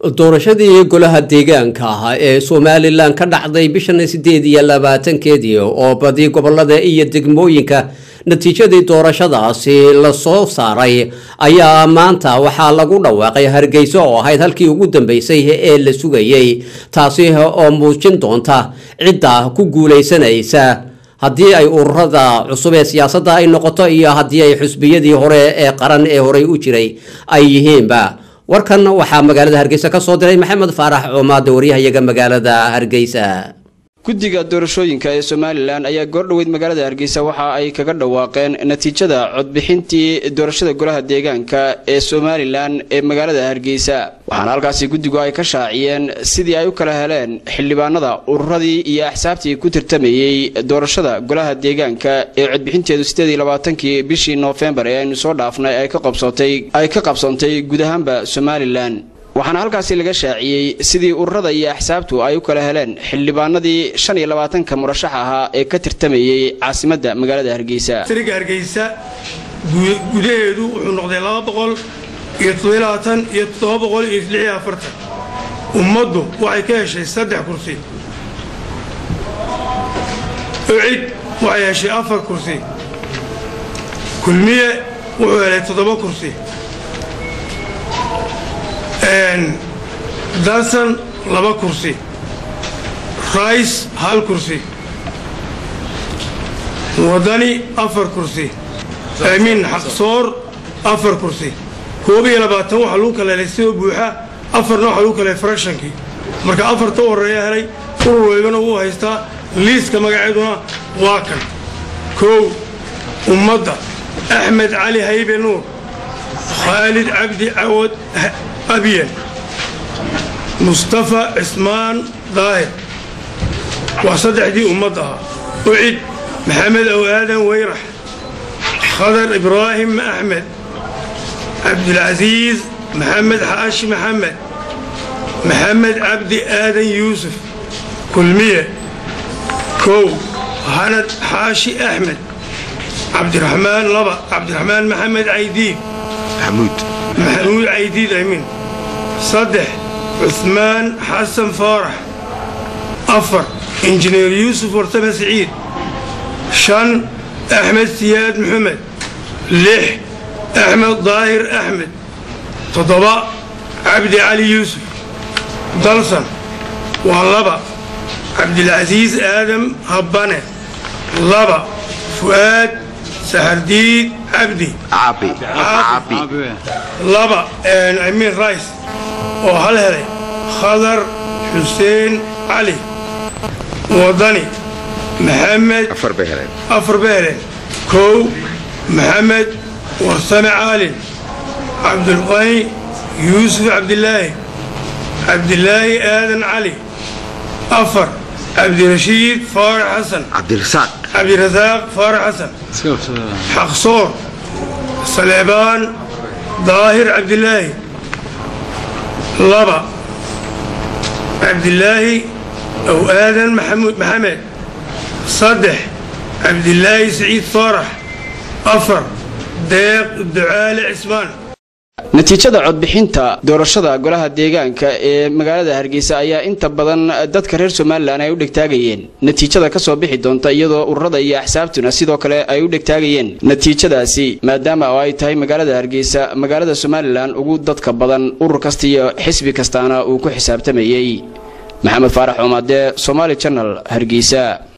doorashadii golaha deegaanka ah ee somalilan ka dhacday bishan sideed iyo labaatankeedii oo badi gobolada iyo degmooyinka natiijadii doorashadaasi lasoo saaray ayaa maanta waxaa lagu dhawaaqay hargeysa oo ahayd halkii ugu dambeysay ee la sugayay taasi oo muujin doonta cidda ku guuleysanaysa haddii ay ururada cusub ee siyaasadda ay noqoto iyo haddii ay xusbiyadii hore ee qaran ee horey u jiray ay yihiinba warkan waxaa magaalada hargeysa ka soo diray maxamed faarax coomaade waryahayaga magaalada hargeysa guddiga doorashooyinka ee somalilan ayaa goordhoweyd magaalada hargeysa waxa ay kaga dhawaaqeen natiijada codbixintii doorashada golaha deegaanka ee somalilan ee magaalada hargeysa waxaana halkaasi guddigu ay ka shaaciyeen sidii ay u kala heleen xildhibaanada ururadii iyo axsaabtii ku tirtamayey doorashada golaha deegaanka ee codbixinteedu sideed iyo labaatankii bishii noofembar ee aynu soo dhaafnay ay ka qabsoontay guud ahaanba somalilan waxaana halkaasi laga shaaciyey sidii ururada iyo axsaabtu ay u kala heleen xildhibaanadii shan iyo labaatanka murashax ahaa ee ka tirtamayey caasimadda magaalada hargeysa sariga hargeysa gudaheedu wuxuu noqday laba boqol iyo toddobaatan iyo toddoba boqol iyo lix iyo afartan ummaddu waxay ka heshay saddex kursi ucid waxay heshay afar kursi kulmiye wuxuu helay toddoba kursi dansan laba kursi rays hal kursi wadani afar kursi amiin xaqsoor afar kursi koob iyo labaatan waxaa lagu kala helay sidoo buuxa afarna waxaa lagu kala helay farashankii marka afarta u horreeya helay urur weybana wuu haystaa liiska magaceeduna waa kan kow ummadda axmed cali haybe nuur khaalid cabdi cawad abyan mustafa cismaan daahir waa saddexdii ummad ahaa ucid maxamed ow aadan weyrax khadar ibraahim axmed cabdulcasiis maxamed xaashi maxamed maxamed cabdi aadan yuusuf kulmiye kow hanad xaashi axmed cabdiraxmaan laba cabdiraxmaan maxamed caydiid maxamuud caydiid amiin saddex cusmaan xasan faarax afar injineer yuusuf wartame siciid shan axmed siyaad maxamed lix axmed daahir axmed toddoba cabdi cali yuusuf dalsan waa laba cabdilcasiis aadam habbane laba fu'aad saxardiid cabdi laba amiin rays oo hal helay khadar xuseen cali wadani maxamed afar bay heleen kow maxamed warsame caalin cabdulqani yuusuf cabdilaahi cabdilaahi aadan cali afar cabdirashiid faarax xasan cabdirasaaq faarax xasan xaqsoor saleebaan daahir cabdilaahi laba cabdilaahi ow aadan maxamed saddex cabdilaahi siciid faarax afar deeq ducaale cismaan natiijada codbixinta doorashada golaha deegaanka ee magaalada hargeysa ayaa inta badan dadka reer somalilan ay u dhegtaagayeen natiijada kasoo bixi doonta iyadoo ururada iyo axsaabtuna sidoo kale ay u dhegtaagayeen natiijadaasi maadaama oo ay tahay magaalada hargeysa magaalada somalilan ugu dadka badan urur kasta iyo xisbi kastaana uu ku xisaabtamayey maxamed faarax oomaade somaali janal hargeysa